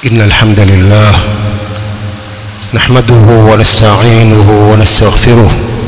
إن الحمد لله نحمده ونستعينه ونستغفره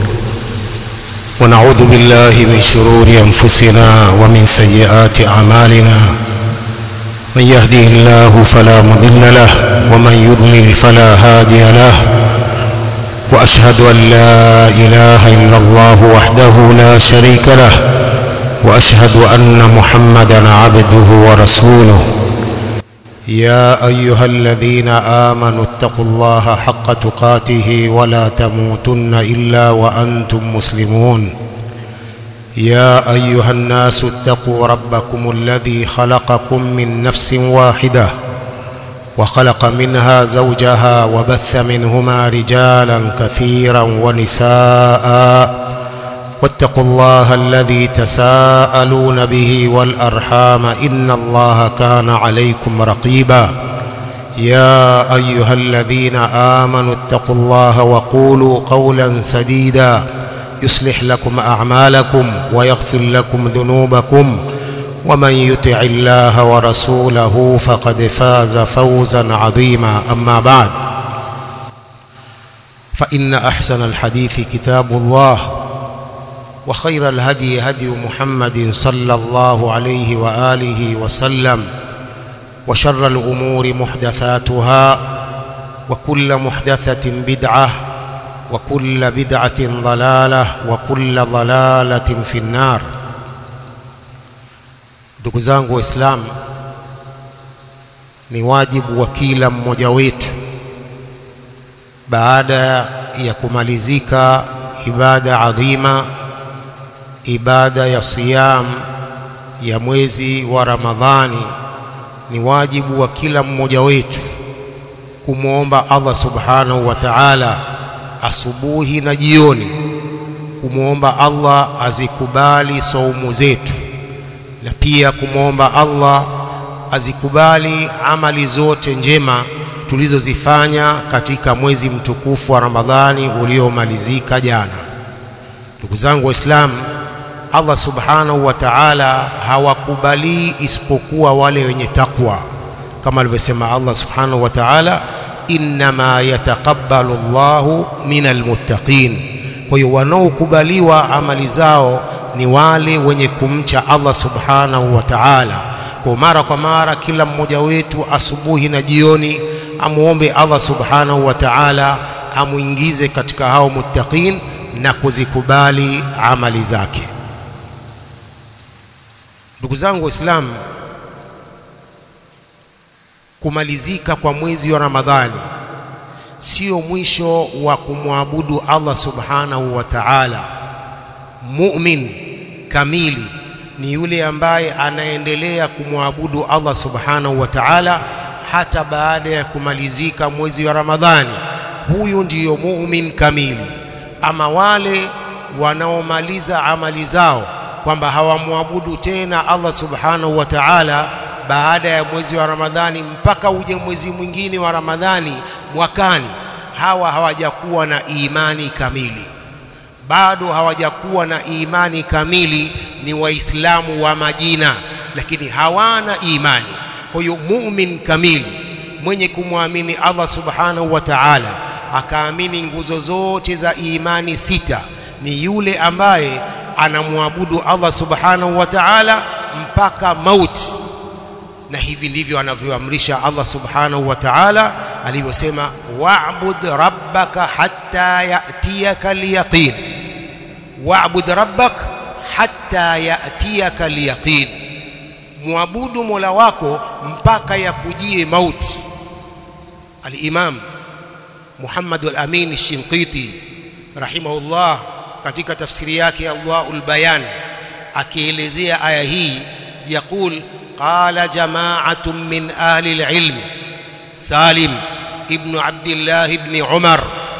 ونعوذ بالله من شرور أنفسنا ومن سيئات أعمالنا من يهده الله فلا مضل له ومن يضلل فلا هادي له وأشهد أن لا إله إلا الله وحده لا شريك له وأشهد أن محمدا عبده ورسوله يا أيها الذين آمنوا اتقوا الله حق تقاته ولا تموتن إلا وأنتم مسلمون يا أيها الناس اتقوا ربكم الذي خلقكم من نفس واحدة وخلق منها زوجها وبث منهما رجالا كثيرا ونساء واتقوا الله الذي تساءلون به والأرحام إن الله كان عليكم رقيبا يا أيها الذين آمنوا اتقوا الله وقولوا قولا سديدا يصلح لكم أعمالكم ويغفر لكم ذنوبكم ومن يطع الله ورسوله فقد فاز فوزا عظيما أما بعد فإن أحسن الحديث كتاب الله وخير الهدي هدي محمد صلى الله عليه وآله وسلم وشر الأمور محدثاتها وكل محدثة بدعة وكل بدعة ضلالة وكل ضلالة في النار ndugu zangu waislamu ni wajibu wa kila mmoja wetu baada ya kumalizika ibada adhima ibada ya siyam ya mwezi wa Ramadhani ni wajibu wa kila mmoja wetu kumwomba Allah subhanahu wa ta'ala asubuhi na jioni kumwomba Allah azikubali saumu zetu na pia kumwomba Allah azikubali amali zote njema tulizozifanya katika mwezi mtukufu wa Ramadhani uliomalizika jana. Ndugu zangu Waislamu, Allah subhanahu wa ta'ala hawakubali isipokuwa wale wenye takwa, kama alivyosema Allah subhanahu wa ta'ala, innama yataqabbalu Allahu minal muttaqin. Kwa hiyo wanaokubaliwa amali zao ni wale wenye kumcha Allah subhanahu wa ta'ala. Kwa mara kwa mara, kila mmoja wetu asubuhi na jioni amuombe Allah subhanahu wa ta'ala amuingize katika hao muttaqin na kuzikubali amali zake. Ndugu zangu Waislamu, kumalizika kwa mwezi wa Ramadhani sio mwisho wa kumwabudu Allah subhanahu wa ta'ala. Mu'min kamili ni yule ambaye anaendelea kumwabudu Allah subhanahu wa ta'ala hata baada ya kumalizika mwezi wa Ramadhani. Huyu ndiyo mu'min kamili. Ama wale wanaomaliza amali zao kwamba hawamwabudu tena Allah subhanahu wa ta'ala baada ya mwezi wa Ramadhani mpaka uje mwezi mwingine wa Ramadhani mwakani, hawa hawajakuwa na imani kamili, bado hawajakuwa na imani kamili. Ni Waislamu wa majina, lakini hawana imani. Kwa hiyo mumin kamili mwenye kumwamini Allah subhanahu wa ta'ala akaamini nguzo zote za imani sita ni yule ambaye anamwabudu Allah subhanahu wa ta'ala mpaka mauti, na hivi ndivyo anavyoamrisha Allah subhanahu wa ta'ala alivyosema, wa'bud rabbaka hatta ya'tiyaka al-yaqin, wa'bud rabbaka hatta ya'tiyaka al-yaqin, muabudu Mola wako mpaka yakujie mauti. Al-Imam Muhammad al-Amin al-Shinqiti rahimahullah katika tafsiri yake Allahul Bayan akielezea aya hii yaqul qala jama'atun min ahli al-ilm Salim ibn Abdullah ibn Umar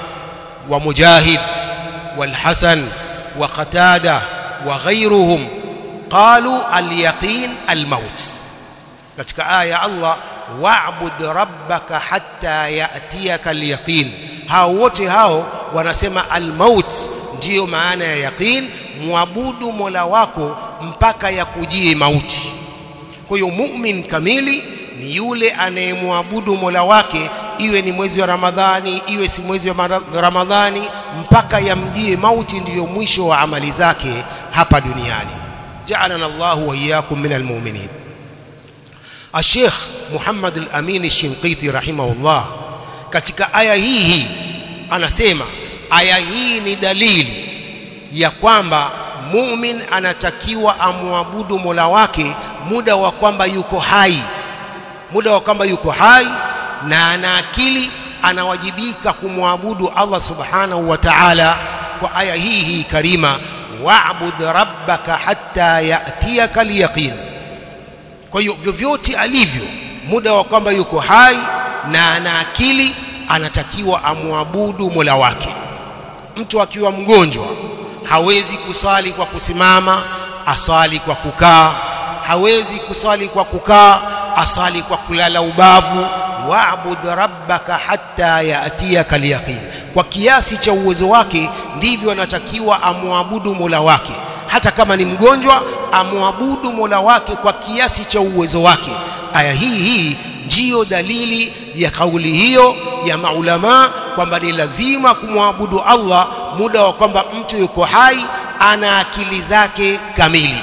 wa Mujahid wal Hasan wa Qatada wa ghayruhum qalu al-yaqin al-maut katika aya Allah wa'bud rabbaka hatta ya'tiyaka al-yaqin hao wote hao wanasema al-maut ndiyo maana ya yaqin muabudu Mola wako mpaka yakujie mauti kwa hiyo mu'min kamili ni yule anayemwabudu Mola wake iwe ni mwezi wa Ramadhani iwe si mwezi wa Ramadhani mpaka yamjie mauti ndiyo mwisho wa amali zake hapa duniani ja'alana Allahu wa iyyakum minal mu'minin Sheikh Muhammad al-Amin al-Shinqiti rahimahullah katika aya hii hii anasema aya hii ni dalili ya kwamba mumin anatakiwa amwabudu Mola wake muda wa kwamba yuko hai muda wa kwamba yuko hai na ana akili anawajibika kumwabudu Allah subhanahu wa ta'ala kwa aya hii hii karima wa'bud rabbaka hatta ya'tiyaka al-yaqin kwa hiyo vyovyote alivyo muda wa kwamba yuko hai na ana akili anatakiwa amwabudu Mola wake mtu akiwa mgonjwa hawezi kusali kwa kusimama asali kwa kukaa hawezi kusali kwa kukaa asali kwa kulala ubavu wa'bud rabbaka hatta ya'tiyaka al-yaqin kwa kiasi cha uwezo wake ndivyo anatakiwa amwabudu Mola wake hata kama ni mgonjwa amwabudu Mola wake kwa kiasi cha uwezo wake aya hii hii ndiyo dalili ya kauli hiyo ya maulama kwamba ni lazima kumwabudu Allah muda wa kwamba mtu yuko hai ana akili zake kamili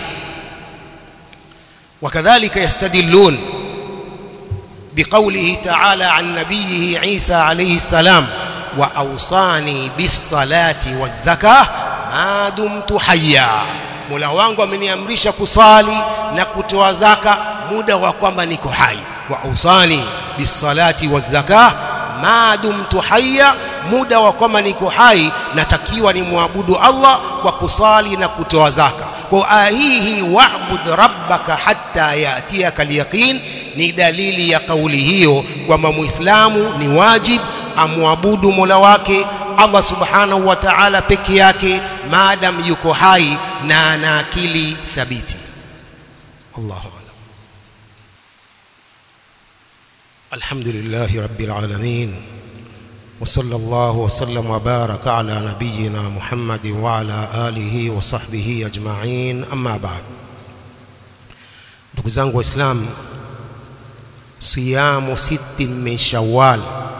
وكذلك يستدلون بقوله تعالى عن نبيه عيسى عليه السلام وأوصاني بالصلاة والزكاة ما دمت حيا Mola wangu ameniamrisha kusali na kutoa zaka muda wa kwamba niko hai wa ausani bisalati wazaka ma dumtu hayya muda wa kwamba niko hai natakiwa ni muabudu Allah kwa kusali na kutoa zaka kwa aya hii hii wa'bud rabbaka hatta yatiyaka al-yaqin ni dalili ya kauli hiyo kwamba muislamu ni wajib amwabudu Mola wake Allah subhanahu wa ta'ala peke yake maadam yuko hai na ana akili thabiti Allahu a'lam Alhamdulillahi rabbil alamin وصلى الله وسلم وبارك على نبينا محمد وعلى آله وصحبه أجمعين أما بعد ndugu zangu waislamu siyamu siti min shawwal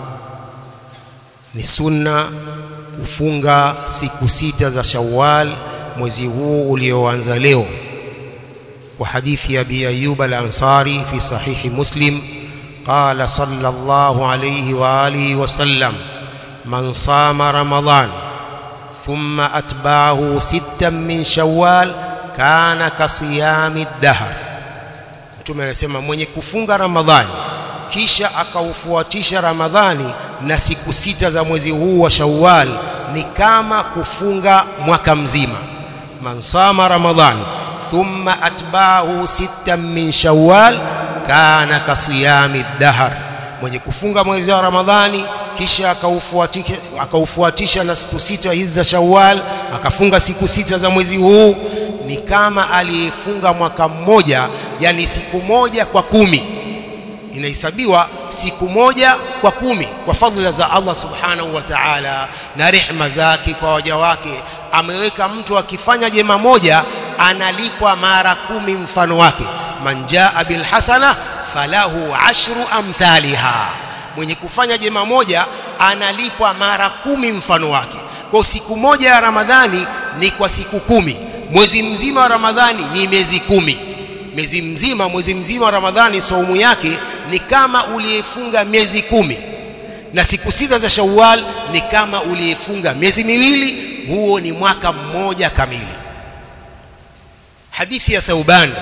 ni sunna kufunga siku sita za shawwal mwezi huu ulioanza leo wa hadithi ya abi ayyub al-ansari fi sahihi muslim قال صلى الله عليه واله وسلم من صام رمضان ثم اتبعه ستا من شوال كان كصيام الدهر mtume anasema mwenye kufunga ramadhani kisha akaufuatisha ramadhani na siku sita za mwezi huu wa shawwal ni kama kufunga mwaka mzima man sama ramadhan thumma atba'ahu sittan min shawwal kana kasiyami dahar mwenye kufunga mwezi wa ramadhani kisha akaufuatisha akaufuatisha na siku sita hizi za shawwal akafunga siku sita za mwezi huu ni kama aliyefunga mwaka mmoja yani siku moja kwa kumi inahesabiwa siku moja kwa kumi kwa fadhila za Allah subhanahu wa ta'ala na rehma zake kwa waja wake ameweka mtu akifanya jema moja analipwa mara kumi mfano wake man jaa bil hasana falahu ashru amthaliha mwenye kufanya jema moja analipwa mara kumi mfano wake kwa siku moja ya Ramadhani ni kwa siku kumi mwezi mzima wa Ramadhani ni miezi kumi mwezi mzima mwezi mzima wa Ramadhani saumu yake ni kama uliyefunga miezi kumi na siku sita za Shawwal ni kama uliyefunga miezi miwili huo ni mwaka mmoja kamili hadithi ya Thauban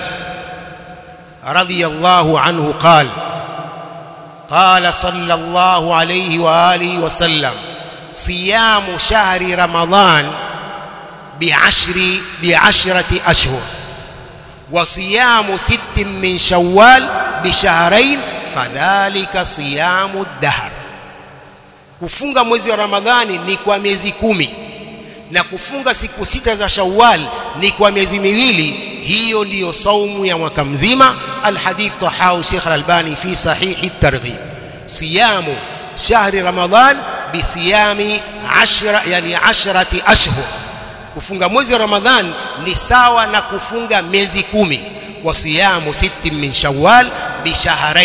radhiyallahu anhu qala قال صلى الله عليه واله وسلم صيام شهر رمضان بعشر بعشرة أشهر وصيام ست من شوال بشهرين فذلك صيام الدهر kufunga mwezi wa ramadhani ni kwa miezi kumi na kufunga siku sita za shawwal ni kwa miezi miwili hiyo ndiyo saumu ya mwaka mzima alhadith sahahu Sheikh Al-Albani fi sahihi at-targhib siyamu shahri ramadan bisiyami ashra yani ashrati ashhur kufunga mwezi wa ramadhan ni sawa na kufunga miezi kumi wa siyamu sittin min shawwal bishahrain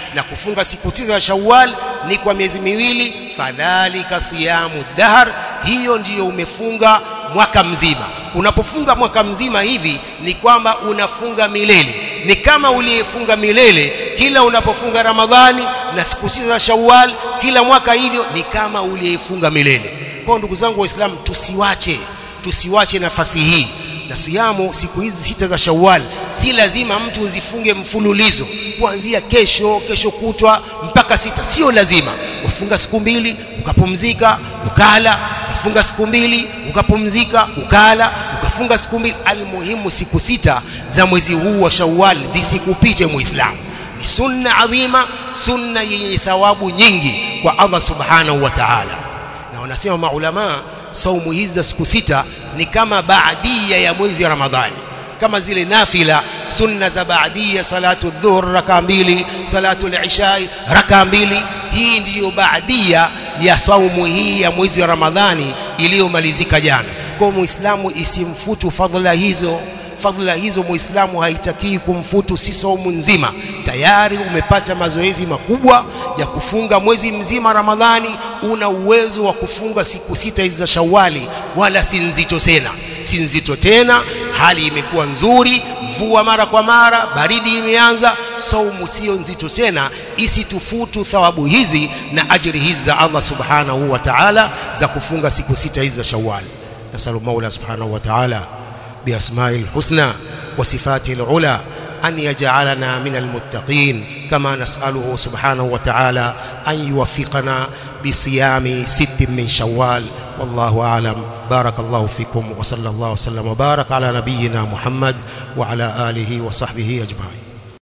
na kufunga siku tisa za Shawwal ni kwa miezi miwili fadhalika siyamu dahr hiyo ndiyo umefunga mwaka mzima unapofunga mwaka mzima hivi ni kwamba unafunga milele ni kama uliyefunga milele kila unapofunga Ramadhani na siku sita za Shawwal kila mwaka hivyo ni kama uliyefunga milele kwa ndugu zangu waislamu tusiwache tusiwache nafasi hii na siyamu siku hizi sita za Shawwal si lazima mtu uzifunge mfululizo kuanzia kesho kesho kutwa mpaka sita sio lazima wafunga siku mbili ukapumzika ukala ukafunga siku mbili ukapumzika ukala ukafunga siku mbili almuhimu siku sita za mwezi huu wa Shawwal zisikupite muislamu ni sunna adhima sunna yenye thawabu nyingi kwa Allah subhanahu wa ta'ala na wanasema maulama saumu hizi za siku sita ni kama baadia ya mwezi wa Ramadhani kama zile nafila sunna za baadia salatu dhuhr raka mbili salatu al-isha raka mbili hii ndiyo baadia ya saumu hii ya mwezi wa Ramadhani iliyomalizika jana kwa muislamu isimfutu fadhila hizo fadhila hizo muislamu haitakii kumfutu si saumu nzima tayari umepata mazoezi makubwa ya kufunga mwezi mzima Ramadhani una uwezo wa kufunga siku sita hizi za Shawali wala si nzito tena si nzito tena hali imekuwa nzuri mvua mara kwa mara baridi imeanza saumu sio nzito tena isitufutu thawabu hizi na ajiri hizi za Allah subhanahu wa ta'ala za kufunga siku sita hizi za Shawwal nasalu Mola subhanahu wa ta'ala بأسماء الحسنى وصفاته العلى أن يجعلنا من المتقين كما نسأله سبحانه وتعالى أن يوفقنا بصيام ست من شوال والله أعلم بارك الله فيكم وصلى الله وسلم وبارك على نبينا محمد وعلى آله وصحبه أجمعين